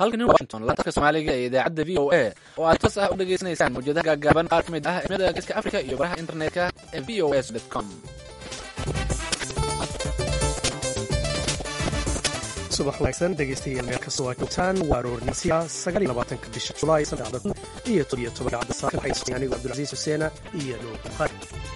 halkani washington laantaska soomaaliga ee idaacadda v o a oo aad toos ah u dhegaysanaysaan mawjadaha gaagaaban qaar ka mid ah cimilada geeska africa iyo baraha internetka ee v o s com subax wanaagsan dhegaystayaal meel kastoo aad joogtaan waa aroornimasiya sagaal iyo labaatanka bisha julaay saddexda kun iyo todobiyo toban idaacadda saaka waxay anigu cabdulcasiis xuseena iyo nuur bukhaari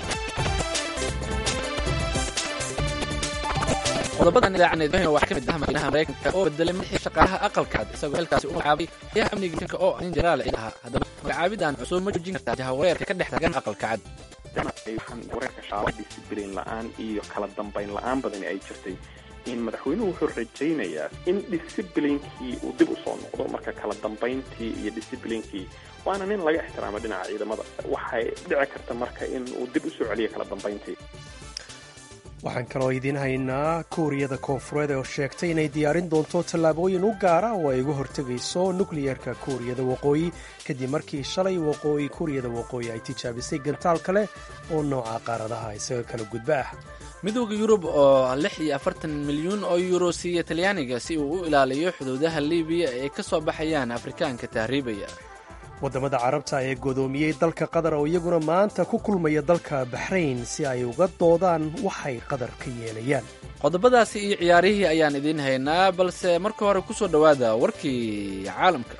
qodobadan idaacaneed waxaa ka mid ah madaxweynaha maraykanka oo bedelay madaxii shaqaalaha aqalka cad isagoo xilkaasi u magacaabay xayaha amniga maraykanka oo nin jenaraal ciid ahaa haddaba magacaabidan cusub ma joojin kartaa jahawareerka ka dhex taagan aqalka cad waxaan wareerka shaaba discibliin la-aan iyo kala dambayn la-aan badani ay jirtay in madaxweynuhu wuxuu rajaynayaa in disciblinkii uu dib u soo noqdo marka kala dambayntii iyo disciblinkii waana nin laga ixtiraamo dhinaca ciidamada waxay dhici karta marka in uu dib usoo celiyo kala dambayntii waxaan kaloo idiin haynaa kuuriyada koonfureed oo sheegtay inay diyaarin doonto tallaabooyin u gaara oo ay uga hortegayso nukliyerka kuuriyada waqooyi kadib markii shalay waqooyi kuuriyada waqooyi ay tijaabisay gantaal kale oo nooca qaaradaha isaga kala gudba ah midooda yurub oo lix iyo afartan milyuun oo yuuro siiya talyaaniga si uu u ilaaliyo xuduudaha libiya ee ay ka soo baxayaan afrikaanka tahriibaya waddamada carabta ee godoomiyey dalka qatar oo iyaguna maanta ku kulmaya dalka baxrayn si ay uga doodaan waxay qatar ka yeelayaan qodobadaasi iyo ciyaarihii ayaan idiin haynaa balse marka hore ku soo dhowaada warkii caalamka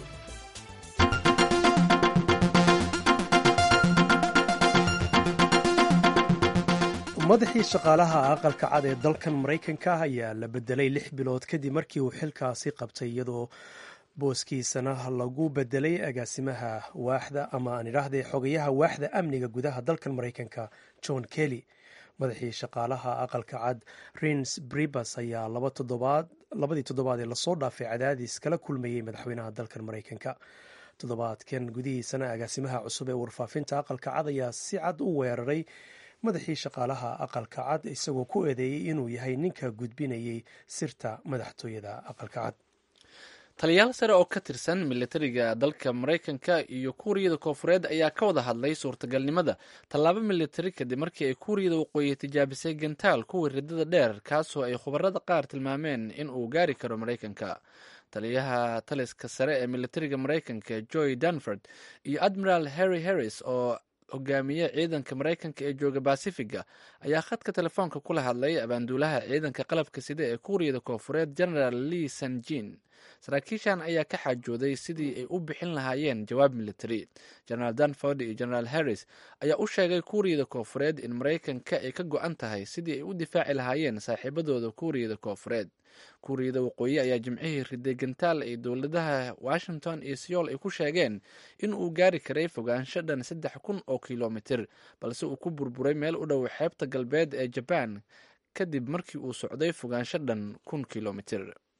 madaxii shaqaalaha aqalka cad ee dalkan maraykanka ayaa la bedelay lix bilood kadib markii uu xilkaasi qabtay iyadoo booskiisana lagu bedelay agaasimaha waaxda ama aan idhaahday xogayaha waaxda amniga gudaha dalkan maraykanka john kelly madaxii shaqaalaha aqalka cad rins bribas ayaa labadii toddobaad ee lasoo dhaafay cadaadis kala kulmayey madaxweynaha dalkan maraykanka toddobaadkan gudihiisana agaasimaha cusub ee warfaafinta aqalka cad ayaa si cad u weeraray madaxii shaqaalaha aqalka cad isagoo ku eedeeyey inuu yahay ninka gudbinayay sirta madaxtooyada aqalka cad taliyaal sare oo ka tirsan militariga dalka maraykanka iyo kuuriyada koonfureed ayaa ka wada hadlay suurtagalnimada tallaabo militari kadib markii ay kuuriyada waqooyi tijaabisay gantaal kuwii ridada dheer kaasoo ay khubarada qaar tilmaameen in uu gaari karo maraykanka taliyaha taliska sare ee militariga maraykanka joy danford iyo admiral harry harris oo hogaamiye ciidanka maraykanka ee jooga basifiga ayaa khadka telefoonka kula hadlay abaanduulaha ciidanka qalabka sida ee kuuriyada koonfureed generaal lee sanjin saraakiishan ayaa ka xaajooday sidii ay u bixin lahaayeen jawaab military generaal danford iyo generaal harris ayaa u sheegay kuuriyada koonfureed in maraykanka ay ka go-an tahay sidii ay u difaaci lahaayeen saaxiibadooda kuuriyada koonfureed kuuriyada waqooyi ayaa jimcihii riday gantaal ay dowladaha washington iyo seoul ay ku sheegeen in uu gaari karay fogaansho dhan saddex kun oo kilomitir balse uu ku burburay meel u dhow xeebta galbeed ee jabaan kadib markii uu socday fogaansho dhan kun kilomitir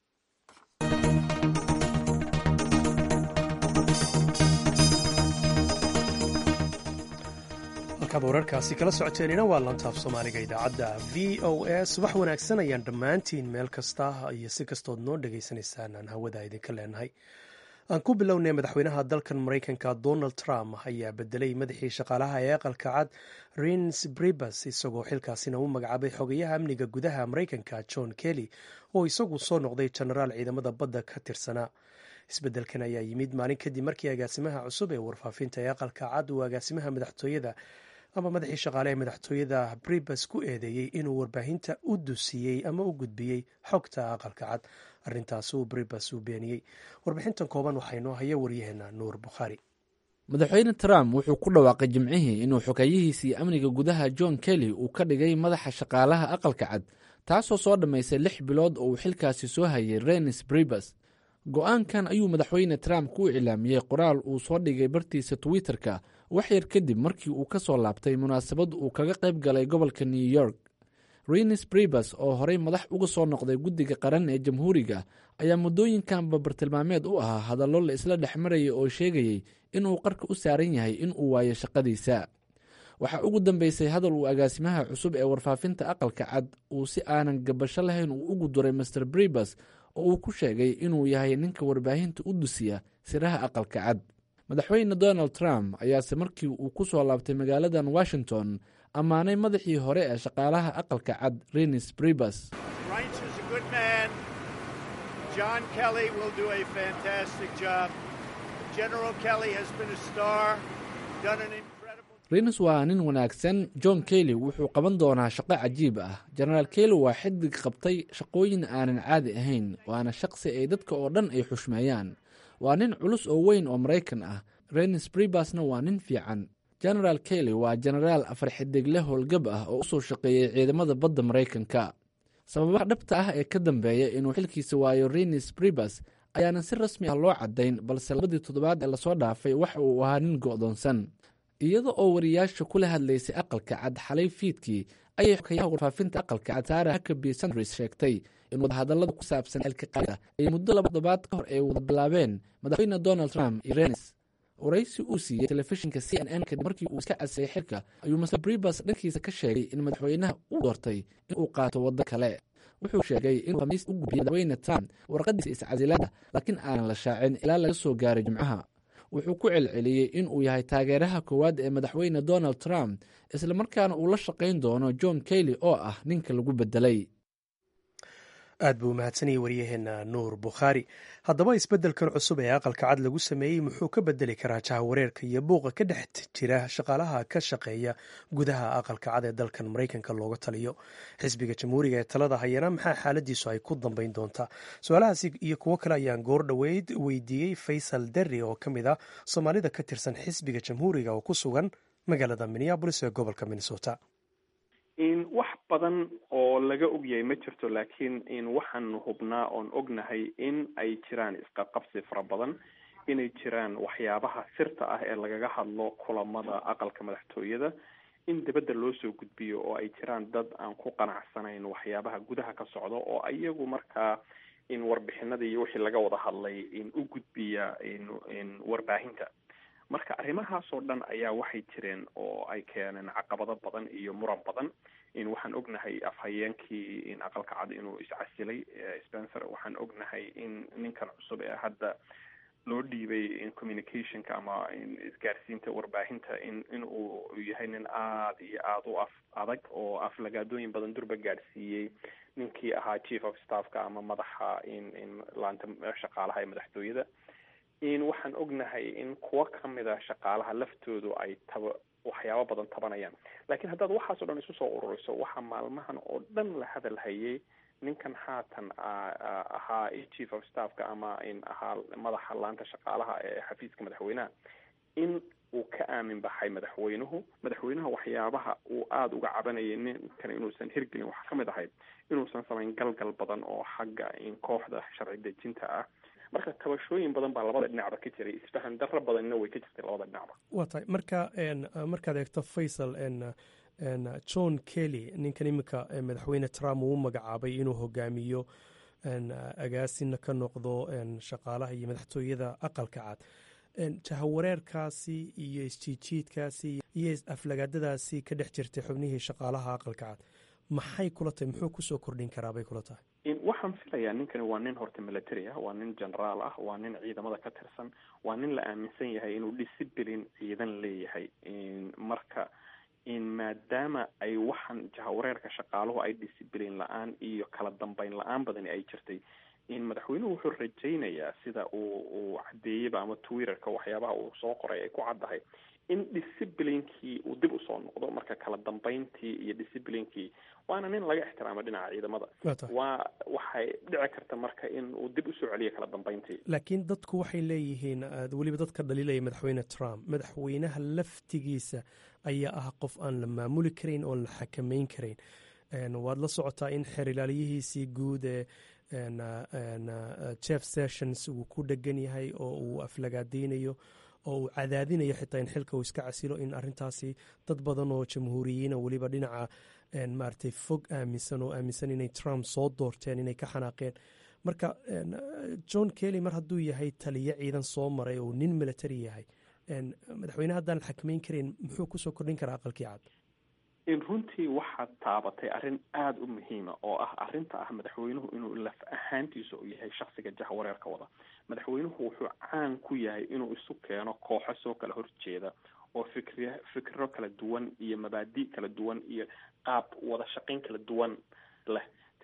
halkaad wararkaasi kala socoteenina waa lantaaf soomaaliga idaacadda v o a subax wanaagsan ayaan dhammaantiin meel kasta iyo si kastood noo dhegaysanaysaan aan hawada idinka leenahay aan ku bilownay madaxweynaha dalkan maraykanka donald trump ayaa bedelay madaxii shaqaalaha ee aqalka cad rins bribas isagoo xilkaasina u magacaabay xogayaha amniga gudaha maraykanka john kelly oo isagu soo noqday jenaraal ciidamada badda ka tirsanaa isbedelkan ayaa yimid maalin kadib markii agaasimaha cusub ee warfaafinta ee aqalka cad uu agaasimaha madaxtooyada ama madaxii shaqaale ee madaxtooyada bribas ku eedeeyey inuu warbaahinta u dusiyey ama u gudbiyey xogta aqalka cad arintaas uu bribas uu beeniyey warbixintan kooban waxaa inoo haya waryaheena nuur bukhaari madaxweyne trump wuxuu ku dhawaaqay jimcihii inuu xogeeyihiisii amniga gudaha john kelly uu ka dhigay madaxa shaqaalaha aqalka cad taasoo soo dhammaysay lix bilood oo uu xilkaasi soo hayay renis bribas go-aankan ayuu madaxweyne trump ku iclaamiyey qoraal uu soo dhigay bartiisa twitter-ka wax yar kadib markii uu ka soo laabtay munaasabad uu kaga qayb galay gobolka new york renis bribas oo horey madax uga soo noqday guddiga qaran ee jamhuuriga ayaa muddooyinkanba bartilmaameed u ahaa hadallo la isla dhex marayay oo sheegayey inuu qarka u saaran yahay in uu waayo shaqadiisa waxaa ugu dambeysay hadal uu agaasimaha cusub ee warfaafinta aqalka cad uu si aanan gabasho lahayn uu ugu duray master bribas oo uu ku sheegay inuu yahay ninka warbaahinta u dusiya siraha aqalka cad madaxweyne donald trump ayaase markii uu ku soo laabtay magaaladan washington ammaanay madaxii hore ee shaqaalaha aqalka cad renis bribas John Kelly will do a fantastic job. General Kelly has been a star, done an incredible. reynus waa nin wanaagsan john kelly wuxuu qaban doonaa shaqo cajiib ah jenaraal kelly waa xidig qabtay shaqooyin aanan caadi ahayn waana shaqsi ay dadka oo dhan ay xushmeeyaan waa nin culus oo weyn oo maraykan ah reynus bribasna waa nin fiican genaraal kelly waa jenaraal afar xidigle howlgab ah oo usoo shaqeeyey ciidamada badda maraykanka sababaha dhabta ah ee ka dambeeya inuu xilkiisa waayo renis bribas ayaanan si rasmi ah loo caddayn balse labadii toddobaad ee lasoo dhaafay waxa uu ahaa nin go'doonsan iyada oo wariyaasha kula hadlaysay aqalka cad xalay fiidkii ayay xokayaha warfaafinta aqalka cad saara hakabi sandris sheegtay in wadahadallada ku saabsan xilka qaada ay muddo laba toddobaad ka hor ay wada bilaabeen madaxweyne donald trump iyo renis waraysi uu siiyey telefishinka c n n kadib markii uu iska casayay xilka ayuu master bribas dhankiisa ka sheegay in madaxweynaha uu doortay in uu qaato waddo kale wuxuu sheegay inuu khamiis u gudbiyey madaxweyne trump warqadiisa iscasilaada laakiin aanan la shaacin ilaa laga soo gaaray jimcaha wuxuu ku celceliyey in uu yahay taageeraha koowaad ee madaxweyne donald trump islamarkaana uu la shaqayn doono john kelly oo ah ninka lagu bedelay aad buu mahadsanayay waryaheena nuur bukhaari haddaba isbeddelkan cusub ee aqalka cad lagu sameeyey muxuu ka bedeli karaa jahawareerka iyo buuqa ka dhex jira shaqaalaha ka shaqeeya gudaha aqalka cad ee dalkan maraykanka looga taliyo xisbiga jamhuuriga ee talada hayana maxaa xaaladiisu ay ku dambeyn doontaa su-aalahaasi iyo kuwo kale ayaan goor dhoweyd weydiiyey faysal derri oo ka mid ah soomaalida ka tirsan xisbiga jamhuuriga oo ku sugan magaalada minneabolis ee gobolka minnesota in wax badan oo laga ogyahay ma jirto laakiin in waxaanu hubnaa oon ognahay in ay jiraan isqaqabsi fara badan inay jiraan waxyaabaha sirta ah ee lagaga hadlo kulamada aqalka madaxtooyada in dibadda loo soo gudbiyo oo ay jiraan dad aan ku qanacsanayn waxyaabaha gudaha ka socda oo iyagu markaa in warbixinada iyo wixii laga wada hadlay in u gudbiya in in warbaahinta marka arrimahaasoo dhan ayaa waxay jireen oo ay keeneen caqabado badan iyo muran badan in waxaan ognahay afhayeenkii in aqalka cad inuu iscasilay spencer waxaan ognahay in ninkan cusub ee hadda loo dhiibay in communicationka ama in isgaarsiinta warbaahinta in in uu yahay nin aada iyo aada u af adag oo aflagaadooyin badan durba gaadhsiiyey ninkii ahaa chief of staffka ama madaxa in in laanta shaqaalaha ee madaxtooyada in waxaan ognahay in kuwo kamid a shaqaalaha laftoodu ay taba waxyaabo badan tabanayaan laakiin haddaad waxaasoo dhan isu soo ururiso waxaa maalmahan oo dhan la hadal hayay ninkan haatan ahaa chief of staffka ama in ahaa madaxa laanta shaqaalaha ee xafiiska madaxweynaha in uu ka aamin baxay madaxweynuhu madaxweynaha waxyaabaha uu aada uga cabanayay ninkan inuusan hirgelin waxaa kamid ahayd inuusan samayn galgal badan oo xagga in kooxda sharci dejinta ah marka tabashooyin badan baa labada dhinacba ka jiray isfahan darro badanna way ka jirtay labada dhinacba waa tahay marka markaad eegto faysal john kelly ninkan iminka madaxweyne trump uu u magacaabay inuu hogaamiyo agaasina ka noqdo shaqaalaha iyo madaxtooyada aqalka cad jahawareerkaasi iyo isjiijiidkaasi iyo aflagaadadaasi ka dhex jirtay xubnihii shaqaalaha aqalka cad maxay kula tahay muxuu kusoo kordhin karaa bay kula tahay waxaan filayaa ninkani waa nin horta military ah waa nin generaal ah waa nin ciidamada ka tirsan waa nin la aaminsan yahay inuu discipline ciidan leeyahay marka in maadaama ay waxaan jahawareerka shaqaaluhu ay discipline la-aan iyo kala dambeyn la-aan badani ay jirtay in madaxweynuhu wuxuu rajaynayaa sida uu uu cadeeyeyba ama twitterka waxyaabaha uu soo qoray ay ku caddahay in disciplinkii uu dib usoo noqdo marka kala dambeyntii iyo disciplinkii waana nin laga ixtiraamo dhinaca ciidamada waa waxay dhici karta marka in uu dib usoo celiyo kala dambeyntii laakiin dadku waxay leeyihiin weliba dadka dhaliilaya madaxweyne trump madaxweynaha laftigiisa ayaa ah qof aan la maamuli karayn oon la xakameyn karayn waad la socotaa in xeer ilaaliyihiisii guud ee jeff sessions uu ku dhegan yahay oo uu aflagaadeynayo oo uu cadaadinayo xitaa in xilka uu iska casilo in arintaasi dad badan oo jamhuuriyiina weliba dhinaca maaragtay fog aaminsan oo aaminsan inay trump soo doorteen inay ka xanaaqeen marka john kelly mar hadduu yahay taliyo ciidan soo maray oo nin military yahay madaxweyne haddaan la xakameyn karayn muxuu kusoo kordhin karaa aqalkii cad in runtii waxaad taabatay arrin aada u muhiima oo ah arrinta ah madaxweynuhu inuu laf ahaantiisa u yahay shaksiga jahwareerka wada madaxweynuhu wuxuu caan ku yahay inuu isu keeno kooxo soo kala horjeeda oo fikri fikro kala duwan iyo mabaadi kala duwan iyo qaab wada shaqayn kala duwan leh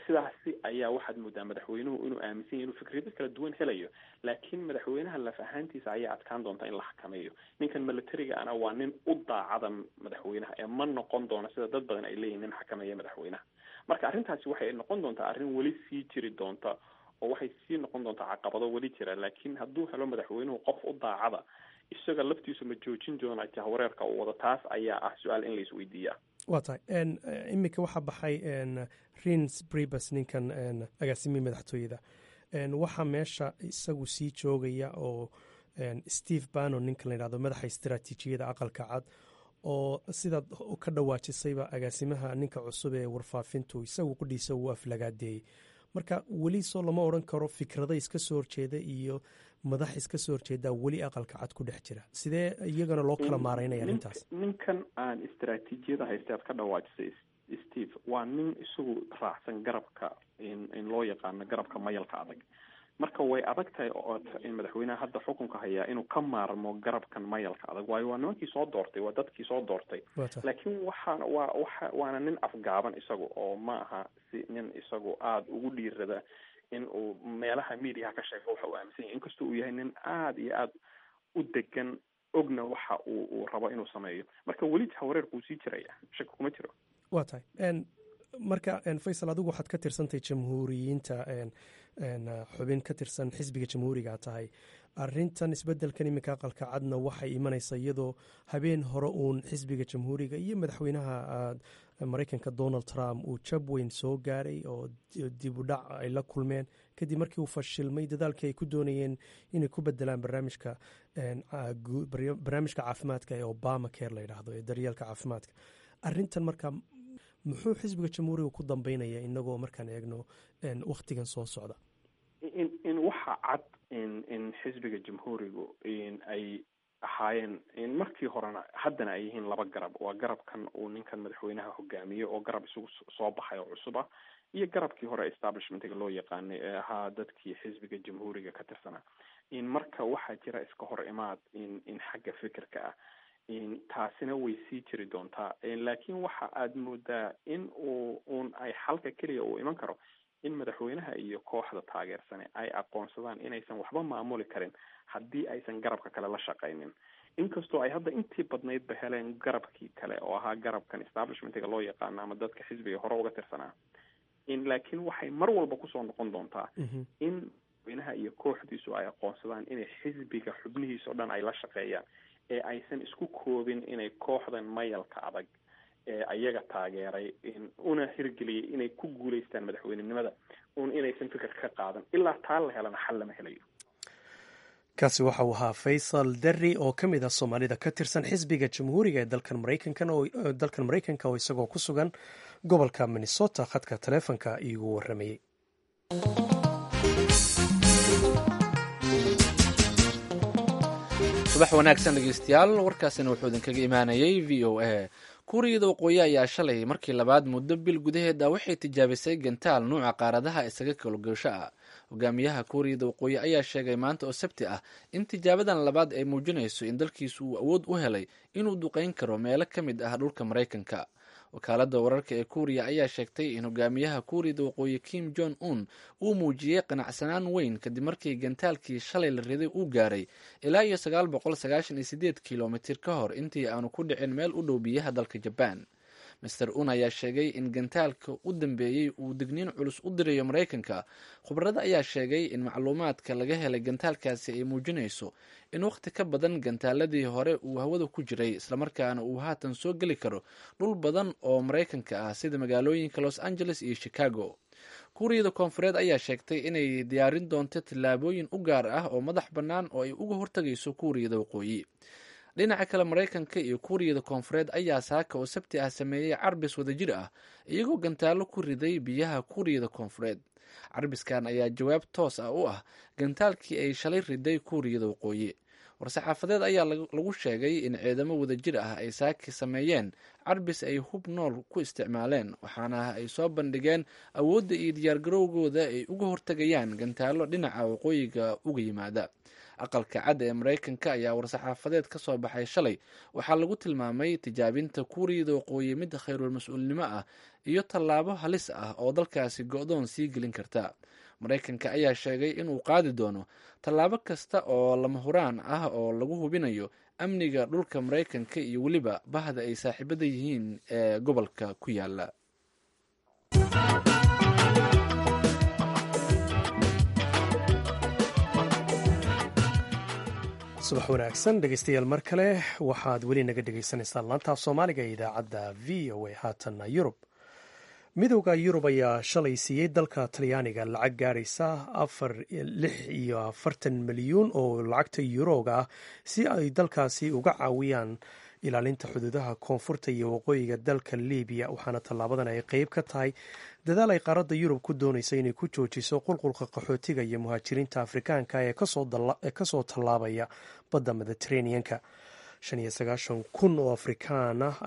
sidaasi ayaa waxaad moodaa madaxweynuhu inuu aaminsan yahy inuu fikrado kala duwan helayo laakiin madaxweynaha laf ahaantiisa ayaa adkaan doonta in la xakameeyo ninkan militariga ana waa nin u daacada madaxweynaha ee ma noqon doono sida dad badan ay leeyihin nin xakameeya madaxweynaha marka arrintaasi waxay noqon doontaa arrin weli sii jiri doonta oo waxay sii noqon doontaa caqabado weli jira laakiin hadduu helo madaxweynuhu qof u daacada isaga laftiisu ma joojin doona jahwareerka uu wado taas ayaa ah su-aal in la isweydiiyaa waa tahay iminka waxaa baxay rins bribus ninkan agaasimihii madaxtooyada waxaa meesha isagu sii joogaya oo steve bannon ninkan la yidhahdo madaxa istaraatiijiyada aqalka cad oo sidaad ka dhawaajisayba agaasimaha ninka cusub ee warfaafintu isagu qudhiisa uu aflagaadeeyey marka weli soo lama odran karo fikrada iska soo horjeeda iyo madax iska soo horjeedaa weli aqalka cad ku dhex jira sidee iyagana loo kala maaraynaya arrintaas ninkan aan istaraatiijiyada haysta aad ka dhawaajisay steve waa nin isagu raacsan garabka in loo yaqaano garabka mayalka adag marka way adag tahay in madaxweynaha hadda xukunka hayaa inuu ka maarmo garabkan mayalka adag waayo waa nimankii soo doortay waa dadkii soo doortay laakiin waxaana waa waxa waana nin afgaaban isagu oo ma aha si nin isagu aada ugu dhiirada in uu meelaha mediaha ka sheego waxa uu aaminsan yahay inkastoo uu yahay nin aada iyo aada u degan ogna waxa uu uu rabo inuu sameeyo marka weli jahawareerku uu sii jiraya shaki kuma jiro waa tahay marka faysal adigu waxaad ka tirsantahay jamhuuriyiinta xubin ka tirsan xisbiga jamhuuriga tahay arintan isbedelkan iminka aqalka cadna waxay imanaysaa iyadoo habeen hore uun xisbiga jamhuuriga iyo madaxweynaha mareykanka donald trump uu jab weyn soo gaaray oo dib u dhac ay la kulmeen kadib markii uu fashilmay dadaalkii ay ku doonayeen inay ku bedelaan barnaamijka barnaamijka caafimaadka ee obama care la yidhaahdo ee daryeelka caafimaadka arintan marka muxuu xisbiga jamhuuriga ku dambeynaya inagoo markaan eegno wakhtigan soo socda in in waxa cad in in xisbiga jamhuurigu in ay ahaayeen in markii horena haddana ay yihiin laba garab waa garabkan uu ninkan madaxweynaha hogaamiyo oo garab isugu soo baxay oo cusub ah iyo garabkii hore establishmentiga loo yaqaanay ee ahaa dadkii xisbiga jamhuuriga ka tirsanaa in marka waxaa jira iska hor imaad in in xagga fikirka ah taasina way sii jiri doontaa laakiin waxa aada moodaa in uu un ay xalka keliya uu iman karo in madaxweynaha iyo kooxda taageersane ay aqoonsadaan inaysan waxba maamuli karin haddii aysan garabka kale la shaqaynin inkastoo ay hadda intii badnaydba heleen garabkii kale oo ahaa garabkan establishmentiga loo yaqaano ama dadka xisbiga hore uga tirsanaa in laakiin waxay mar walba kusoo noqon doontaa in madaxweynaha iyo kooxdiisu ay aqoonsadaan inay xisbiga xubnihiisa o dhan ay la shaqeeyaan ee aysan isku koobin inay kooxdan mayalka adag ee ayaga taageeray una hirgeliyay inay ku guuleystaan madaxweynenimada un inaysan fikir ka qaadan ilaa taa la helana xal lama helayo kaasi waxa uu ahaa faysal derri oo ka mid ah soomaalida ka tirsan xisbiga jamhuuriga ee dalkan maraykankan oo dalkan maraykanka oo isagoo ku sugan gobolka minnesota khadka taleefonka iigu warramayey subax wanaagsan dhegeystayaal warkaasina wuxuu idinkaga imaanayay v o a kuuriyada waqooyi ayaa shalay markii labaad muddo bil gudaheeda waxay tijaabisay gantaal nuuca qaaradaha isaga kalogoosho ah hogaamiyaha kuuriyada waqooyi ayaa sheegay maanta oo sabti ah in tijaabadan labaad ay muujinayso in dalkiisu uu awood u helay inuu duqeyn karo meelo ka mid ah dhulka maraykanka wakaalada wararka ee kuuriya ayaa sheegtay in hogaamiyaha kuuriyada waqooyi kim jong un uu muujiyey qanacsanaan weyn kadib markii gantaalkii shalay la riday uu gaaray ilaa iyo sagaal boqol sagaashan iyo sideed kilomitir ka hor intii aanu ku dhicin meel u dhow biyaha dalka jabaan master un ayaa sheegay in gantaalka u dambeeyey uu digniin culus u dirayo maraykanka khubarada ayaa sheegay in macluumaadka laga helay gantaalkaasi ay muujinayso in wakhti ka badan gantaaladii hore uu hawada ku jiray islamarkaana uu haatan soo geli karo dhul badan oo maraykanka ah sida magaalooyinka los angeles iyo chicago kuuriyada koonfureed ayaa sheegtay inay diyaarin doonto tillaabooyin u gaar ah oo madax bannaan oo ay uga hortagayso kuuriyada waqooyi dhinaca kale maraykanka iyo kuuriyada koonfureed ayaa saaka oo sabti ah sameeyey carbis wadajir ah iyagoo gantaallo ku riday biyaha kuuriyada koonfureed carbiskan ayaa jawaab toos ah u ah gantaalkii ay shalay riday kuuriyada waqooyi war-saxaafadeed ayaa lagu sheegay in ciidamo wadajir ah ay saaki sameeyeen carbis ay hub nool ku isticmaaleen waxaana ay soo bandhigeen awoodda iyo diyaargarowgooda ay uga hortagayaan gantaallo dhinaca waqooyiga uga yimaada aqalka cadda ee maraykanka ayaa war-saxaafadeed ka soo baxay shalay waxaa lagu tilmaamay tijaabinta kuuriyada waqooyi mid khayrul mas-uulnimo ah iyo tallaabo halis ah oo dalkaasi go-doon sii gelin karta maraykanka ayaa sheegay inuu qaadi doono tallaabo kasta oo lama huraan ah oo lagu hubinayo amniga dhulka maraykanka iyo weliba bahda ay saaxiibada yihiin ee gobolka ku yaala subax wanaagsan dhegeystayaal mar kale waxaad weli naga dhegeysaneysaan laantaaf soomaaliga ee idaacadda v o a haatanna yurub midowda yurub ayaa shalay siiyey dalka talyaaniga lacag gaaraysa afar lix iyo afartan milyuun oo lacagta yuroga ah si ay dalkaasi uga caawiyaan ilaalinta xuduudaha koonfurta iyo waqooyiga dalka libiya waxaana tallaabadan ay qeyb ka tahay dadaal ay qaaradda yurub ku doonaysa inay ku joojiso qulqulka qaxootiga iyo muhaajiriinta afrikaanka ee kasoo tallaabaya badda mediteraneanka shan iyo sagaashan kun oo afrikaan ah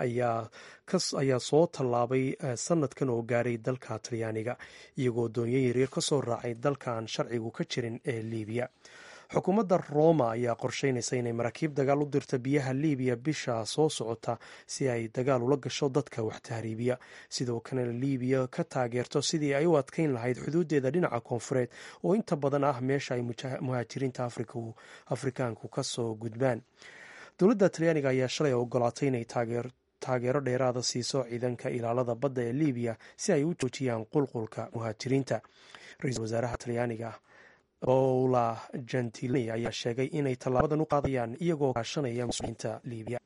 ayaa soo tallaabay sanadkan oo gaaray dalka talyaaniga iyagoo doonyo yaryar kasoo raacay dalka aan sharcigu ka jirin ee libiya xukuumadda roma ayaa qorsheynaysa inay maraakiib dagaal u dirta biyaha libiya bisha soo socota si ay dagaal ula gasho dadka wax tahriibiya sidoo kalena libiya ka taageerto sidii ay u adkeyn lahayd xuduudeeda dhinaca koonfureed oo inta badan ah meesha ay muhaajiriinta afrikaanku kasoo gudbaan dowladda talyaaniga ayaa shalay ogolaatay inay taageero dheeraada siiso ciidanka ilaalada badda ee libiya si ay u joojiyaan qulqulka muhaajiriinta ra-iisul wasaaraha talyaaniga paula gentiloni ayaa sheegay inay tallaabadan u qaadayaan iyagoo kaashanaya mas-uuliyiinta libiya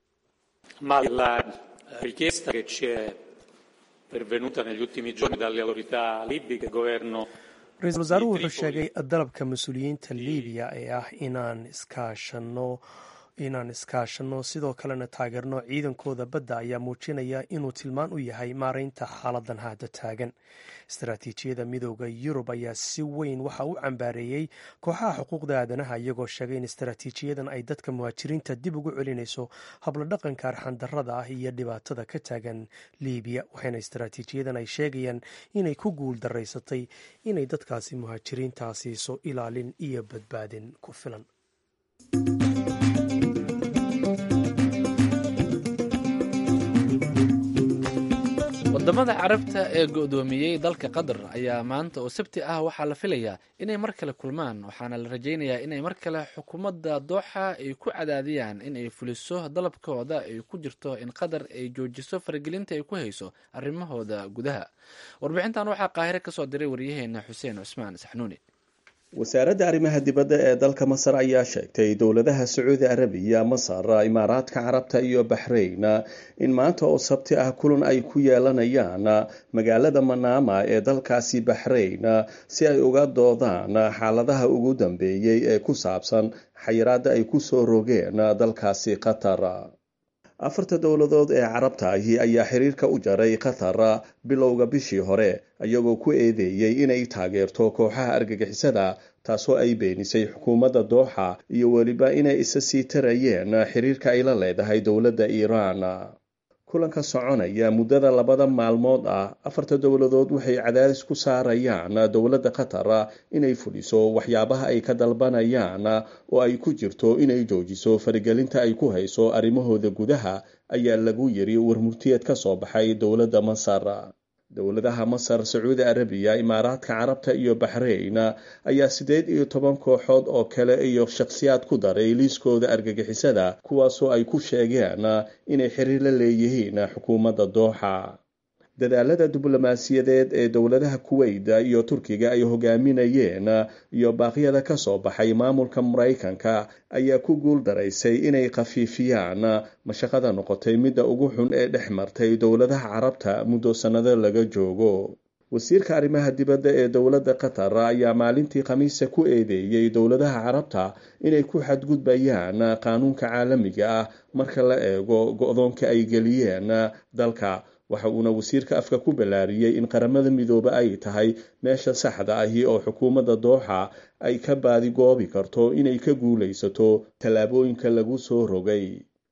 ma la richiesta che ci è pervenuta negli ultimi giorni dalle autorità libiche il governo ra-iisul wasaaruhu wuxuu sheegay dalabka mas-uuliyiinta libiya ee ah inaan iskaashano inaan iskaashanno sidoo kalena taageerno ciidankooda badda ayaa muujinaya inuu tilmaan u yahay maaraynta xaaladan hadda taagan istaraatiijiyada midooda yurub ayaa si weyn waxa u cambaareeyey kooxaha xuquuqda aadanaha iyagoo sheegay in istaraatiijiyadan ay dadka muhaajiriinta dib ugu celinayso habladhaqanka arxandarrada ah iyo dhibaatada ka taagan libiya waxayna istaraatiijiyadan ay sheegayaan inay ku guul daraysatay inay dadkaasi muhaajiriintaa siiso ilaalin iyo badbaadin ku filan wadamada carabta ee go-doomiyey dalka qatar ayaa maanta oo sabti ah waxaa la filayaa inay mar kale kulmaan waxaana la rajaynayaa inay mar kale xukuumadda dooxa ay ku cadaadiyaan in ay fuliso dalabkooda ay ku jirto in qatar ay joojiso faragelinta ay ku hayso arrimahooda gudaha warbixintan waxaa qaahire kasoo diray waryaheena xuseen cusmaan saxnuuni wasaaradda arrimaha dibadda ee dalka masar ayaa sheegtay dowladaha sacuudi arabiya masar imaaraadka carabta iyo baxrayn in maanta oo sabti ah kulan ay ku yeelanayaan magaalada manaama ee dalkaasi baxrayn si ay uga doodaan xaaladaha ugu dambeeyey ee ku saabsan xayiraadda ay ku soo rogeen dalkaasi qatar afarta dowladood ee carabta ahi ayaa xiriirka u jaray qatar bilowga bishii hore iyagoo ku eedeeyey inay taageerto kooxaha argagixisada taasoo ay beenisay xukuumadda dooxa iyo weliba inay isa sii tarayeen xiriirka ay la leedahay dowladda iiraan kulanka soconaya muddada labada maalmood ah afarta dowladood waxay cadaadis ku saarayaan dowladda qatar inay fuliso waxyaabaha ay ka dalbanayaan oo ay ku jirto inay joojiso faragelinta ay ku hayso arrimahooda gudaha ayaa lagu yiri warmurtiyeed ka soo baxay dowladda masar dowladaha masar sacuudi arabiya imaaraadka carabta iyo baxrayn ayaa siddeed iyo toban kooxood oo kale iyo shakhsiyaad ku daray liiskooda argagixisada kuwaasoo ay ku sheegeen inay xiriir la leeyihiin xukuumadda dooxa dadaalada diblomaasiyadeed ee dowladaha kuweyda iyo turkiga ay hogaaminayeen iyo baaqyada ka soo baxay maamulka maraykanka ayaa ku guul daraysay inay khafiifiyaan mashaqada noqotay midda ugu xun ee dhex martay dowladaha carabta muddo sannado laga joogo wasiirka arrimaha dibadda ee dowladda qatar ayaa maalintii khamiisa ku eedeeyey dowladaha carabta inay ku xadgudbayaan qaanuunka caalamiga ah marka la eego go-doonka ay geliyeen dalka waxa uuna wasiirka afka ku ballaariyey in qaramada midoobe ay tahay meesha saxda ahi oo xukuumadda dooxa ay ka baadigoobi karto inay ka guulaysato tallaabooyinka lagu soo rogay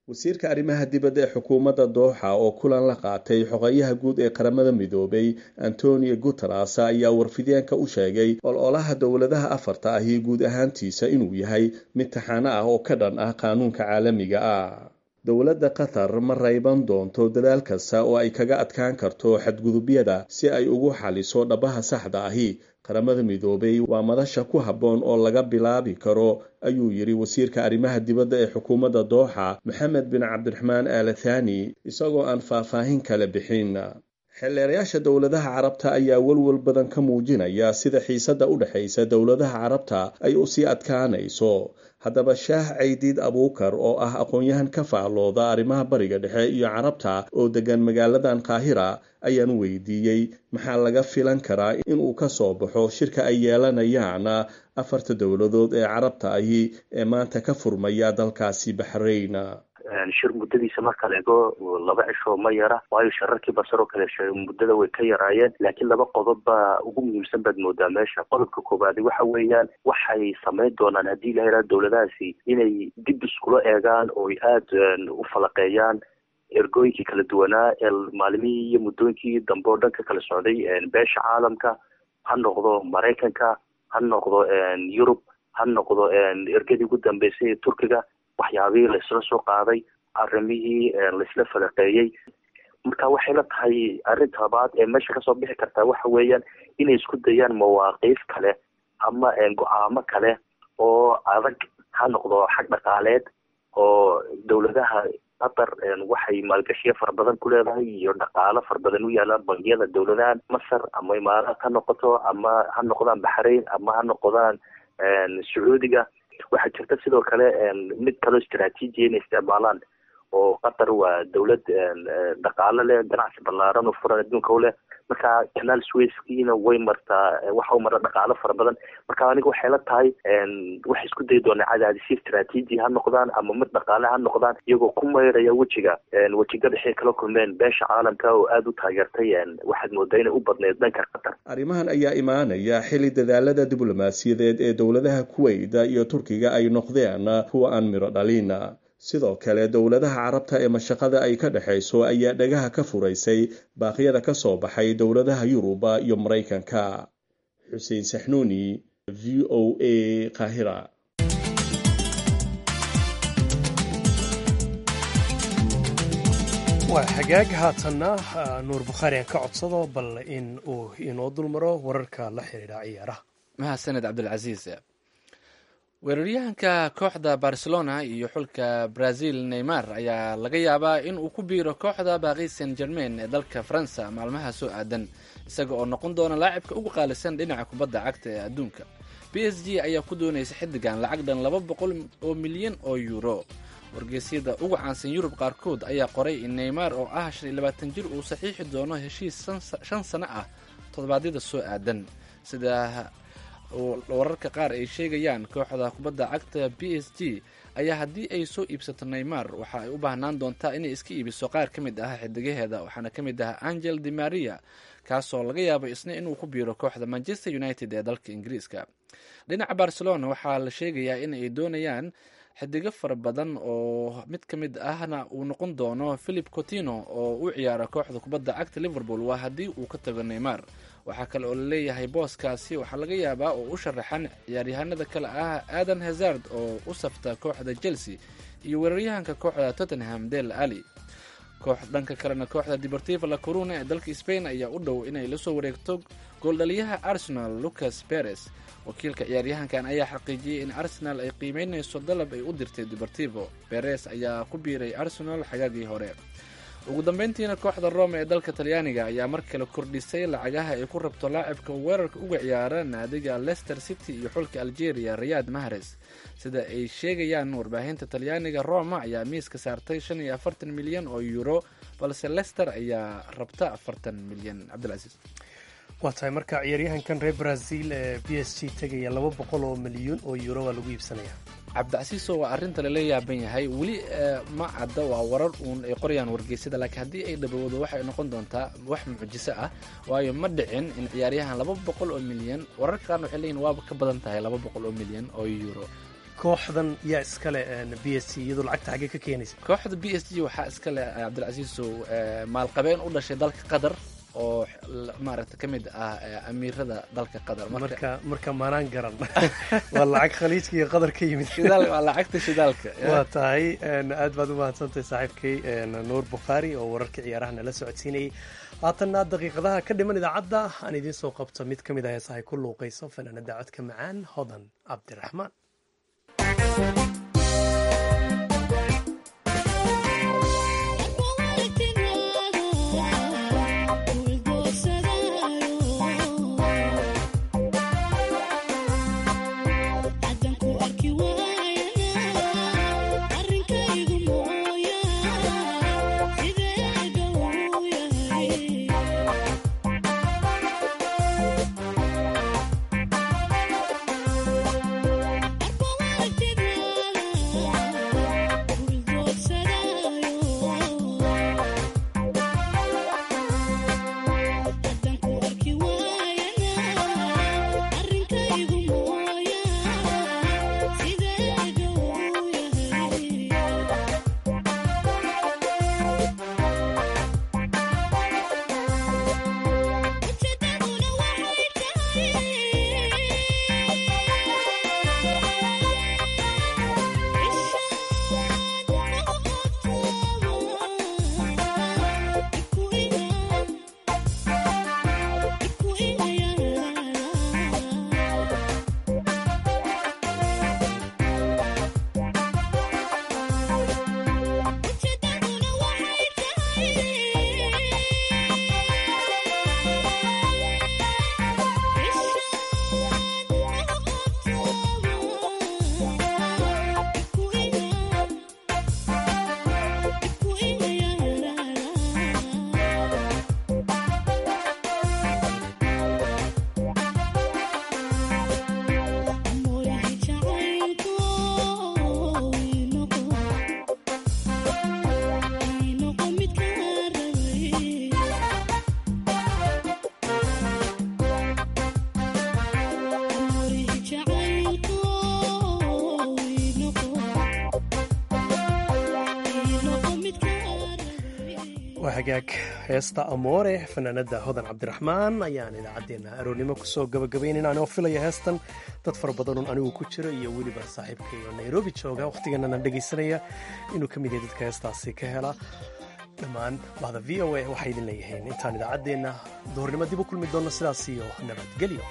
wasiirka arrimaha dibadda ee xukuumadda dooxa oo kulan la qaatay xogeyaha guud ee qaramada midoobay antonio guteres ayaa warfideenka u sheegay ololaha dowladaha afarta ahi guud ahaantiisa inuu yahay mid taxano ah oo ka dhan ah qaanuunka caalamiga ah dowladda qatar ma rayban doonto dadaal kasta oo ay kaga adkaan karto xadgudubyada si ay ugu xaliso dhabaha saxda ahi qaramada midoobay waa madasha ku habboon oo laga bilaabi karo ayuu yidhi wasiirka arrimaha dibadda ee xukuumadda dooxa maxamed bin cabdiraxmaan aala thani isagoo aan faahfaahin kale bixin xeelleerayaasha dowladaha carabta ayaa welwel badan ka muujinaya sida xiisadda u dhexaysa dowladaha carabta ay u sii adkaanayso haddaba shaah caydiid abuukar oo ah aqoon-yahan ka faallooda arrimaha bariga dhexe iyo carabta oo degan magaaladan qaahira ayaan weydiiyey maxaa laga filan karaa inuu ka soo baxo shirka ay yeelanayaan afarta dowladood ee carabta ahi ee maanta ka furmaya dalkaasi baxrayn shir muddadiisa marka la ego laba cisho ma yara waayo shararkii basar oo kale muddada way ka yaraayeen laakiin laba qodob baa ugu muhiimsan baad moodaa meesha qodobka koowaadi waxa weeyaan waxay samayn doonaan haddii la yidhaha dowladahaasi inay dib iskula eegaan oo ay aada u falaqeeyaan ergooyinkii kala duwanaa ee maalimihii iyo muddooyinkii dambe oo dhanka kala socday beesha caalamka ha noqdo maraykanka ha noqdo yurub ha noqdo ergadii ugu dambeysay ee turkiga waxyaabihii laisla soo qaaday arrimihii laisla falaqeeyey marka waxay la tahay arrinta labaad ee meesha kasoo bixi kartaa waxa weeyaan inay isku dayaan mawaaqiif kale ama go-aamo kale oo adag ha noqdo xag dhaqaaleed oo dowladaha qatar waxay maalgashiyo fara badan ku leedahay iyo dhaqaalo fara badan u yaalaan bangiyada dowladahan masar ama imaaraad ha noqoto ama ha noqdaan baxrayn ama ha noqdaan sacuudiga waxaa jirta sidoo kale mid kaloo istraatiijiya inay isticmaalaan oo qatar waa dowlad dhaqaalo leh ganacsi ballaaran oo furan adduunka u leh marka canaal swayskiina way martaa waxa u mara dhaqaalo fara badan marka aniga waxay la tahay waxay isku dayi doonaa cadaadisyo istraatiiji ha noqdaan ama mid dhaqaale ha noqdaan iyagoo ku mayraya wejiga wejiga dhexay kala kulmeen beesha caalamka oo aada u taageertay waxaad moodaa inay u badneyd dhanka qatar arrimahan ayaa imaanaya xilli dadaalada diblomaasiyadeed ee dowladaha kuweyda iyo turkiga ay noqdeen kuwa aan miro dhalin sidoo kale dowladaha carabta ee mashaqada ay ka dhexayso ayaa dhagaha ka furaysay baaqyada ka soo baxay dowladaha yuruba iyo maraykanka xuseen saxnuuni v o a qaahira waa xagaag haatanna nuur bukhaari aan ka codsado bal in uu inoo dulmaro wararka la xidhiidha ciyaaraha mahadsaned cabdilcasiis weeraryahanka kooxda barcelona iyo xulka brazil neymar ayaa laga yaabaa in uu ku biiro kooxda baaqi saint germain ee dalka faransa maalmaha soo aadan isaga oo noqon doona laacibka ugu qaalisan dhinaca kubadda cagta ee adduunka b s g ayaa ku doonaysa xiddigan lacag dhan laba boqol oo milyan oo yuuro wargeysyada ugu caansan yurub qaarkood ayaa qoray in neymar oo ah shan iyo labaatan jir uu saxiixi doono heshiis shan sano ah toddobaadyada soo aadan sida wararka qaar ay sheegayaan kooxda kubadda cagta b s g ayaa haddii ay soo iibsato neymar waxa ay u baahnaan doontaa inay iska iibiso qaar ka mid ah xidigaheeda waxaana ka mid ah angel de maria kaasoo laga yaabo isna inuu ku biiro kooxda manchester united ee dalka ingiriiska dhinaca barcelona waxaa la sheegayaa in ay doonayaan xidigo fara badan oo mid ka mid ahna uu noqon doono philip cotino oo u ciyaara kooxda kubadda cagta liverpool waa haddii uu ka tago neymar waxaa kale oo laleeyahay booskaasi waxaa laga yaabaa oo u sharaxan ciyaaryahanada kale ah adan hazard oo u safta kooxda chelsea iyo weeraryahanka kooxda tottenham del ali koox dhanka kalena kooxda deportiva la coruna ee dalka spain ayaa u dhow inay lasoo wareegto gooldhaliyaha arsenal lucas perez wakiilka ciyaaryahankan ayaa xaqiijiyey in arsenal ay qiimeynayso dalab ay u dirtay deportivo perez ayaa ku biiray arsenal xagaagii hore ugu dambeyntiina kooxda rome ee dalka talyaaniga ayaa mar kale kordhisay lacagaha ay ku rabto laacibka weerarka uga ciyaara naadiga leicester city iyo xulka algeria riyad mahres sida ay sheegayaan warbaahinta talyaaniga roma ayaa miiska saartay shan iyo afartan milyan oo euro balse leicester ayaa rabta afartan milyan cabdilcasiis waa tahay marka ciyaaryahankan reer brazil ee b s g tegaya laba boqol oo milyuun oo euro waa lagu iibsanaya cabdicasiiso waa arrinta lala yaaban yahay weli ma cadda waa warar uun ay qorayaan wargeysyada laakiin haddii ay dhabowdo waxay noqon doontaa wax mucjiso ah waayo ma dhicin in ciyaaryahan laba boqol oo milyan wararka qaarna waxay leeyihin waaba ka badan tahay laba boqol oo milyan oo euro kooxdan yaa iskale b s c iyadoo lacagta xaggee ka keenaysa kooxda b s g waxaa iska leh cabdilcasiisow maalqabeen u dhashay dalka qatar oo maaragta ka mid ah amiirada dalka qatar marka marka maanaan garan waa lacag khaliijka iyo qatar ka yimid waa lacagta shidaalka waa tahay aad baad u mahadsantahay saaxiibkay nuur bukhaari oo wararka ciyaaraha nala socodsiinayay haatanna daqiiqadaha ka dhiman idaacadda aan idiin soo qabto mid ka mid ah heesahay ku luuqayso fanaanada codka macaan hodan cabdiraxmaan hagaag heesta amoore fanaanada hodan cabdiraxmaan ayaan idaacaddeenna aroornimo kusoo gabagabaynayn anoo filaya heestan dad fara badanun anigu ku jiro iyo weliba saaxiibkay oo nairobi jooga wakhtiganana dhegaysanaya inuu ka mid yahay dadka heestaasi ka hela dhammaan bahda v o a waxay idin leeyihiin intaan idaacaddeenna duhurnimo dib u kulmi doonno sidaas iyo nabadgelyo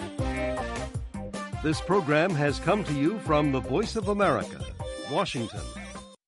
This program has come to you from the Voice of America, Washington.